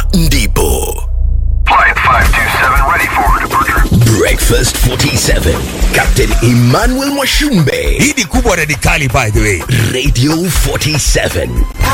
ndipo Flight 527 ready for departure. breakfast 47 captain emmanuel mwashumbe hii ni kubwa na ni kali by the way radio 47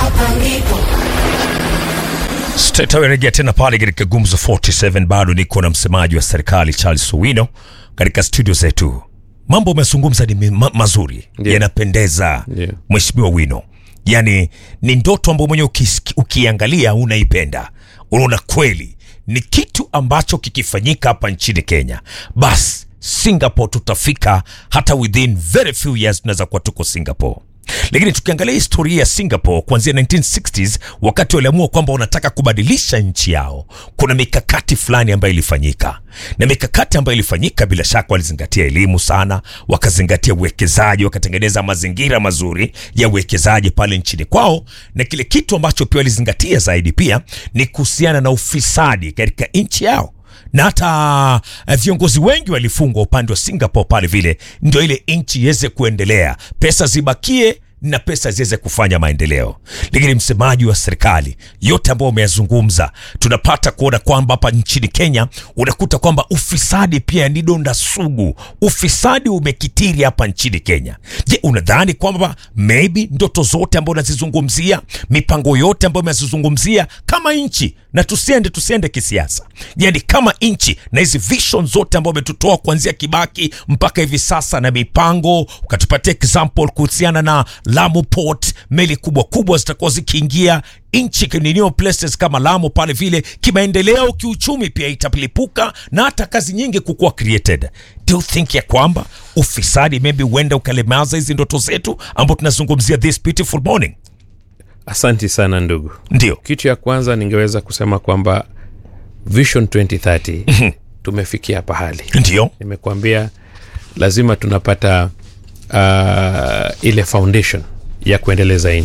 tutawerejea tena pale katika gumzo 47 bado niko na msemaji wa serikali charles owino katika studio zetu mambo umezungumza ni ma mazuri Ndio. yanapendeza Ndio. mheshimiwa wino yaani ni ndoto ambayo mwenyewe ukis- ukiangalia unaipenda unaona kweli ni kitu ambacho kikifanyika hapa nchini kenya basi singapore tutafika hata within very few years tunaweza kuwa tuko singapore lakini tukiangalia historia ya singapore kuanzia 1960s wakati waliamua kwamba wanataka kubadilisha nchi yao kuna mikakati fulani ambayo ilifanyika na mikakati ambayo ilifanyika bila shaka walizingatia elimu sana wakazingatia uwekezaji wakatengeneza mazingira mazuri ya uwekezaji pale nchini kwao na kile kitu ambacho pia walizingatia zaidi pia ni kuhusiana na ufisadi katika nchi yao na hata eh, viongozi wengi walifungwa upande wa singapore pale vile ndio ile nchi iweze kuendelea pesa zibakie na pesa ziweze kufanya maendeleo lakini msemaji wa serikali yote ambayo umeyazungumza tunapata kuona kwamba hapa nchini kenya unakuta kwamba ufisadi pia ni donda sugu ufisadi umekitiri hapa nchini kenya je unadhani kwamba maybe ndoto zote ambayo unazizungumzia mipango yote ambayo umezizungumzia kama nchi na tusiende tusiende kisiasa yani kama nchi na hizi vision zote ambayo umetutoa kuanzia kibaki mpaka hivi sasa na mipango ukatupatia example kuhusiana na lamu port meli kubwa kubwa zitakuwa zikiingia nchi ninio places kama lamu pale vile kimaendeleo kiuchumi pia italipuka na hata kazi nyingi kukuwa created do you think ya kwamba ufisadi maybe huenda ukalemaza hizi ndoto zetu ambao tunazungumzia this beautiful morning asanti sana ndugu ndio kitu ya kwanza ningeweza kusema kwamba vision 2030 tumefikia pahali ndio nimekuambia lazima tunapata uh, ile foundation ya kuendeleza nchi